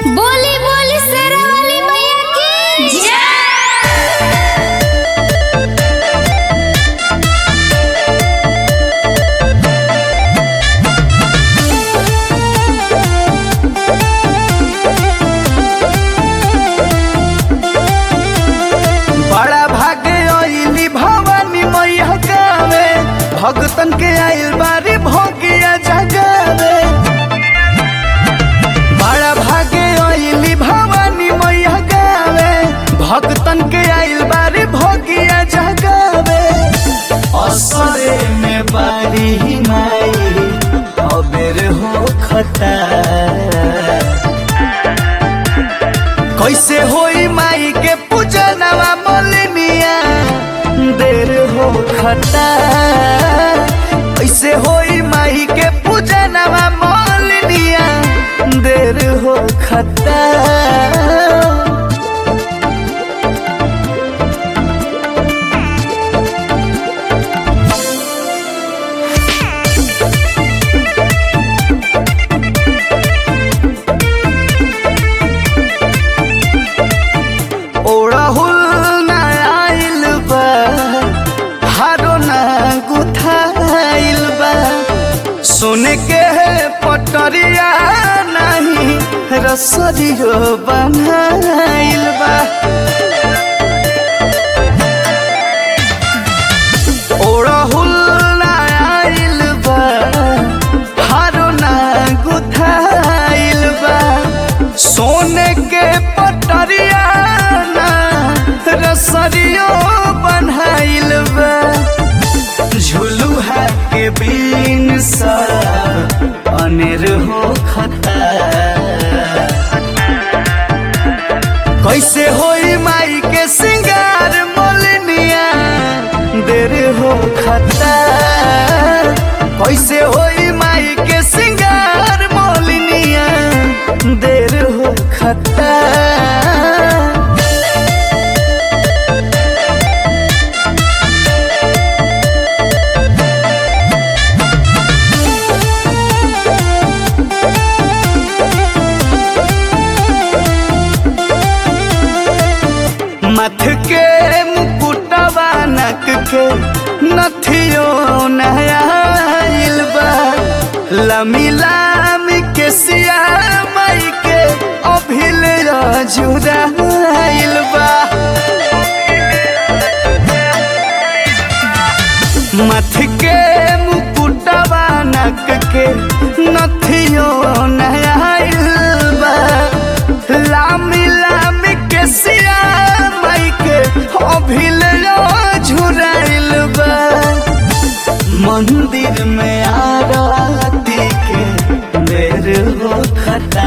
बोली बोली शेरा वाली मैया की बड़ा भागे अइली भवानी मैया गावे भगतन के आइल बारी भोगिया जगावे बड़ा भागे अइली भवानी मैया गावे भगतन के आइल बारी भोगिया जगावे असरे में बारी माई अबेर हो खता कैसे होई माई के पूजनवा मोलिनिया देर हो खता कैसे होई माई के पूजनवा मोलिनिया देर हो खता ओड़हुल ना आइल बा हारो ना गुथाइल बा सोने के पटरिया नहीं रसरियो बनाइल बा ओड़हुल ना आइल बा हारो ना गुथाइल बा सोने के पटरिया ना रसरियो बनाइल बा झुलुहा के बीन सा अनेर हो खता कैसे होई माई के सिंगार मोलनिया देर हो खता कैसे होई माई के सिंगार मोलनिया देर हो खता मथ के मुकुटवा नक के नथियो नहाइल बा लमी लामी के सिया माई के अभिल जुदाइल बा मथ के मुकुटवा नक के नथियो नहाइल बा लामी लामी के सिया माई के अभिल झुराइल बा मंदिर में आरती के देर हो खता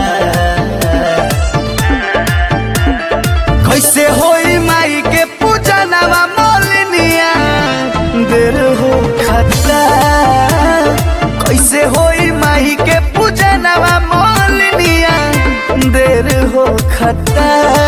कैसे होई माई के पूजनवा मोलनिया देर हो खता कैसे होई माई के पूजनवा मोलनिया देर हो खता